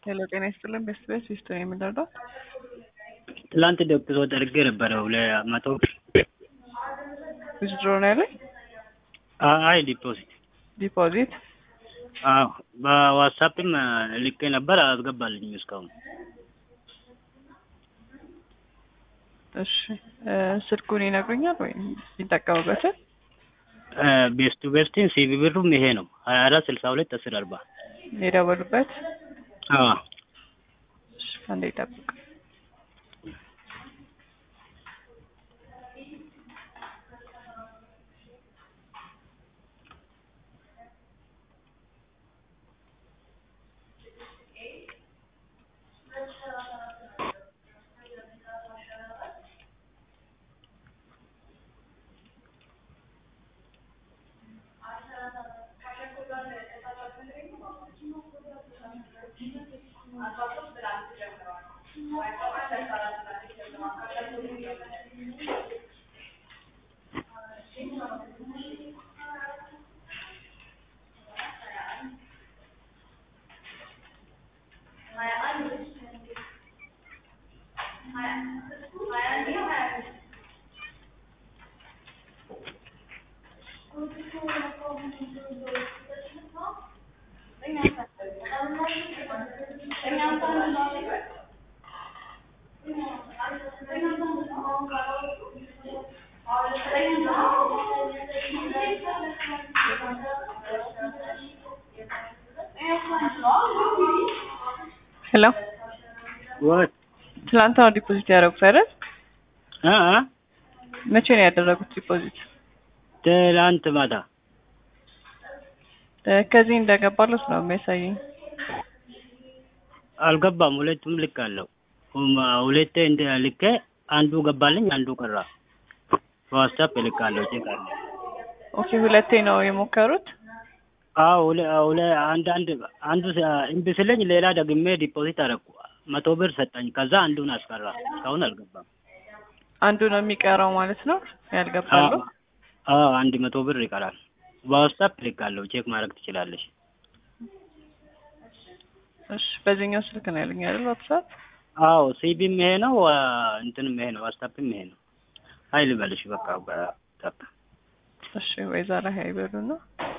ሄሎ ጤና ይስጥልን ቤስት ቤት ዊስቶ ነው የምንረዳው? ትላንት ደግሶ አድርጌ ነበረው ለመቶ ዊዝድሮ ነው ያለኝ አይ ዲፖዚት ዲፖዚት አዎ በዋትሳፕም ልኬ ነበር አስገባልኝ እስካሁን እሺ ስልኩን ይነግሩኛል ወይም ይጠቀሙበትን ቤስቱ ቤስቲን ሲቪ ብሩም ይሄ ነው ሀያ አራት ስልሳ ሁለት አስር አርባ የደወሉበት አዎ እሺ አንዴ ይጠብቅ ሄሎ ወይ ትላንት ነው ዲፖዚት ያደረጉት አይደል? አ አ መቼ ነው ያደረጉት ዲፖዚት? ትላንት ማታ እ ከዚህ እንደገባሉት ነው የሚያሳየኝ። አልገባም። ሁለቱም ልክ አለው። ሁለቴ እንደ ልኬ አንዱ ገባልኝ፣ አንዱ ቀራ። በዋትስአፕ ልካለሁ። ቼክ አለ። ኦኬ ሁለቴ ነው የሞከሩት። አዎ ሁለ ሁለ አንድ አንድ አንዱ እምቢ ስለኝ ሌላ ደግሜ ዲፖዚት አደረኩ። መቶ ብር ሰጠኝ። ከዛ አንዱን አስቀራ። እስካሁን አልገባም። አንዱ ነው የሚቀረው ማለት ነው ያልገባሉ። አዎ አንድ መቶ ብር ይቀራል። በዋትስአፕ ልካለሁ። ቼክ ማድረግ ትችላለሽ። እሺ በዚህኛው ስልክ ነው ያለኝ አይደል? ዋትስአፕ አዎ ሲቢም ይሄ ነው፣ እንትንም ይሄ ነው፣ ዋትስአፕም ይሄ ነው። ሀይል በልሽ በቃ በ እሺ ወይ ዛሬ ሀይ በሉና